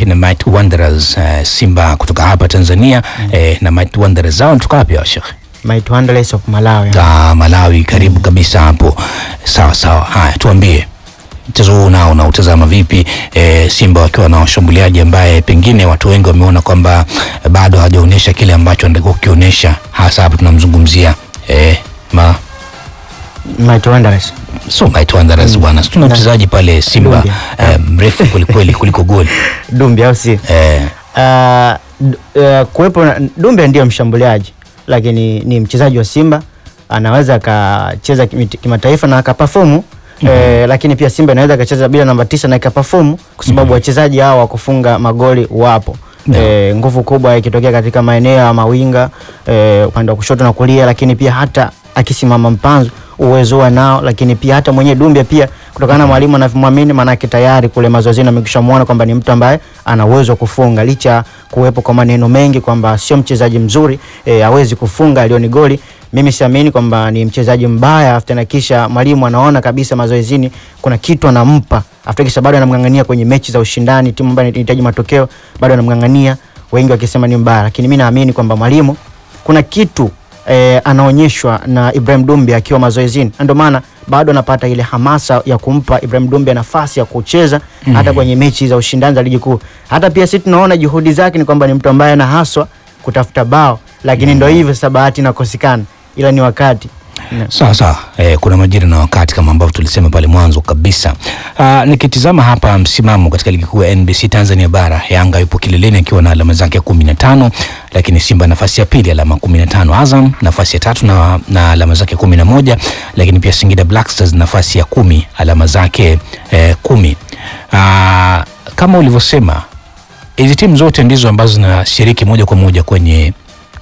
na Mighty Wanderers eh, Simba kutoka hapa Tanzania eh, na Mighty Wanderers zao kutoka wapi hao Sheikh? Mighty Wanderers of Malawi. Ah, Malawi karibu kabisa hapo. Sawa sawa. Haya, tuambie mchezo huu nao unautazama vipi? E, Simba wakiwa na washambuliaji ambaye pengine watu wengi wameona kwamba eh, bado hawajaonyesha kile ambacho anatakiwa kukionyesha, hasa hapa tunamzungumzia e, ma Mighty Wanderers. so Mighty Wanderers bwana, tuna mchezaji pale Simba Dumbia. eh, mrefu kwelikweli kuliko goli Dumbi au si? eh, Uh, d- uh, kuwepo na- Dumbe ndio mshambuliaji lakini ni mchezaji wa Simba anaweza akacheza kimi- kimataifa na akapafomu eh, lakini pia Simba inaweza akacheza bila namba tisa na ikapafomu kwa sababu wachezaji hao wa kufunga magoli wapo. Yeah. Eh, nguvu kubwa ikitokea katika maeneo ya mawinga eh, upande wa kushoto na kulia, lakini pia hata akisimama mpanzo uwezo wa nao, lakini pia hata mwenye Dumbia pia kutokana na mwalimu anavyomwamini, maanake tayari kule mazoezini amekwishamuona kwamba ni mtu ambaye ana uwezo wa kufunga, licha ya kuwepo kwa maneno mengi kwamba sio mchezaji mzuri eh, hawezi kufunga alioni goli. Mimi siamini kwamba ni mchezaji mbaya after na kisha mwalimu anaona kabisa mazoezini kuna kitu anampa after kisha bado anamng'ang'ania kwenye mechi za ushindani, timu ambayo inahitaji matokeo bado anamng'ang'ania, wengi wakisema ni mbaya, lakini mimi naamini kwamba mwalimu kuna kitu eh, anaonyeshwa na Ibrahim Dumbi akiwa mazoezini, na ndio maana bado anapata ile hamasa ya kumpa Ibrahim Dumbi nafasi ya kucheza hata kwenye mechi za ushindani za ligi kuu. Hata pia sisi tunaona juhudi zake ni kwamba ni mtu ambaye anahaswa kutafuta bao, lakini ndio hivyo sasa, bahati inakosekana, ila ni wakati Sawa sawa, eh, kuna majira na wakati kama ambavyo tulisema pale mwanzo kabisa. Ah, nikitizama hapa msimamo katika ligi kuu ya NBC Tanzania bara, Yanga yupo kileleni akiwa na alama zake kumi na tano, lakini Simba nafasi ya pili alama kumi na tano, Azam nafasi ya tatu na, na alama zake kumi na moja, lakini pia Singida Black Stars nafasi ya kumi alama zake eh, kumi. Ah, kama ulivyosema hizi timu zote ndizo ambazo zinashiriki moja kwa moja kwenye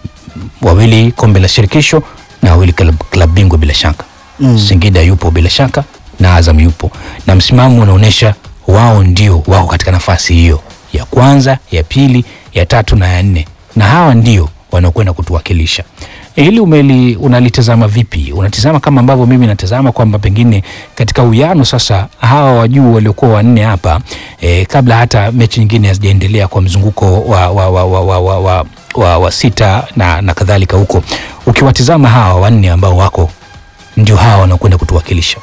wawili kombe la shirikisho na wawili klab- klabu bingwa bila shaka Mm. Singida yupo bila shaka na Azam yupo, na msimamo unaonyesha wao ndio wako katika nafasi hiyo ya kwanza, ya pili, ya tatu na ya nne, na hawa ndio wanaokwenda kutuwakilisha. Hili umeli unalitazama vipi? Unatizama kama ambavyo mimi natazama kwamba pengine katika uyano sasa hawa wajuu waliokuwa wanne hapa eh, kabla hata mechi nyingine hazijaendelea kwa mzunguko wa, wa, wa, wa, wa, wa, wa, wa, wa sita na, na kadhalika huko, ukiwatizama hawa wanne ambao wako ndio hawa wanakwenda kutuwakilisha.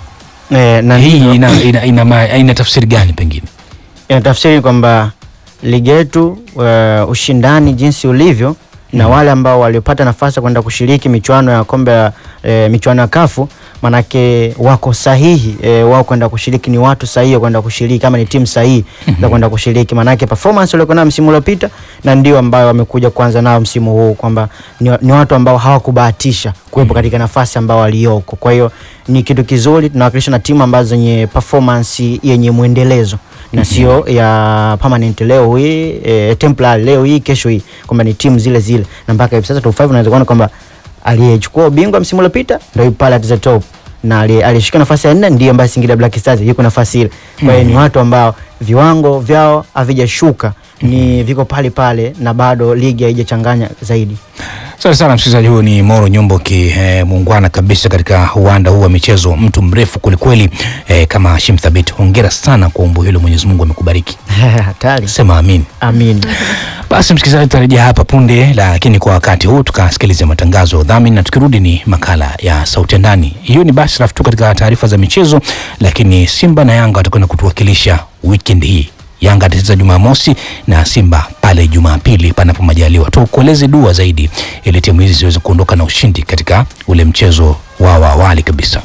eh, na Hii hivyo- ina, ina, ina, ma- ina tafsiri gani pengine? inatafsiri kwamba ligi yetu uh, ushindani jinsi ulivyo na wale ambao waliopata nafasi ya kwenda kushiriki michuano ya kombe ya e, michuano ya kafu manake wako sahihi e, wao kwenda kushiriki ni watu sahihi wa kwenda kushiriki kama ni timu sahihi za kwenda kushiriki manake performance waliokuwa nayo msimu uliopita na ndio ambayo wamekuja kuanza nao msimu huu kwamba ni, ni watu ambao hawakubahatisha kuwepo katika nafasi ambao walioko kwa hiyo ni kitu kizuri tunawakilisha na timu ambazo zenye performance yenye mwendelezo na sio ya permanent leo hii e, temporary leo hii kesho hii kwamba ni timu zile zile na mpaka hivi sasa top 5 unaweza kuona kwamba aliyechukua ubingwa msimu uliopita ndio yupo pale at the top na aliye- aliyeshika nafasi ya nne ndiye ambaye Singida Black Stars yuko nafasi ile. Kwa hiyo ni watu ambao viwango vyao havijashuka, ni viko pale pale na bado ligi haijachanganya zaidi. Asante sana msikilizaji, huyu ni Moro Nyombo ki eh, muungwana kabisa katika uwanda huu wa michezo, mtu mrefu kwelikweli eh, kama Hashim Thabit. Hongera sana kwa umbo hilo, Mwenyezi Mungu amekubariki. Hatari. Sema amin. Amin. Basi msikilizaji, tutarejea hapa punde, lakini kwa wakati huu tukasikilize matangazo ya udhamini, na tukirudi ni makala ya sauti ya ndani. Hiyo ni basi rafu tu katika taarifa za michezo, lakini Simba na Yanga watakwenda kutuwakilisha weekend hii. Yanga atacheza Jumamosi na Simba pale Jumapili panapo majaliwa. Tukueleze dua zaidi ili timu hizi ziweze kuondoka na ushindi katika ule mchezo wao wa awali kabisa.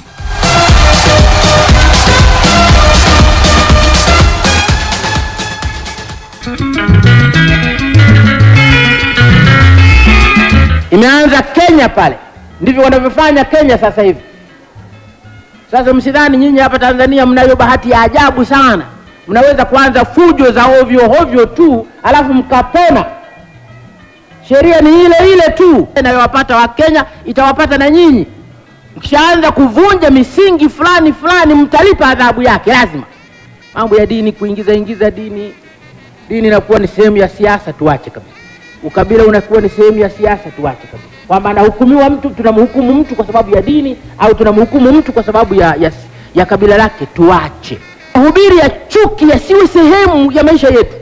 Imeanza Kenya pale, ndivyo wanavyofanya Kenya sasa hivi. Sasa msidhani nyinyi hapa Tanzania mnayo bahati ya ajabu sana, mnaweza kuanza fujo za ovyo ovyo tu alafu mkapona. Sheria ni ile ile tu inayowapata Wakenya itawapata na nyinyi. Mkishaanza kuvunja misingi fulani fulani, mtalipa adhabu yake lazima. Mambo ya dini, kuingiza ingiza dini, dini inakuwa ni sehemu ya siasa, tuache kabisa. Ukabila unakuwa ni sehemu ya siasa, tuache kabisa. Kwamba anahukumiwa mtu, tunamhukumu mtu kwa sababu ya dini au tunamhukumu mtu kwa sababu ya, ya, ya kabila lake, tuache. Mahubiri ya chuki yasiwe sehemu ya maisha yetu.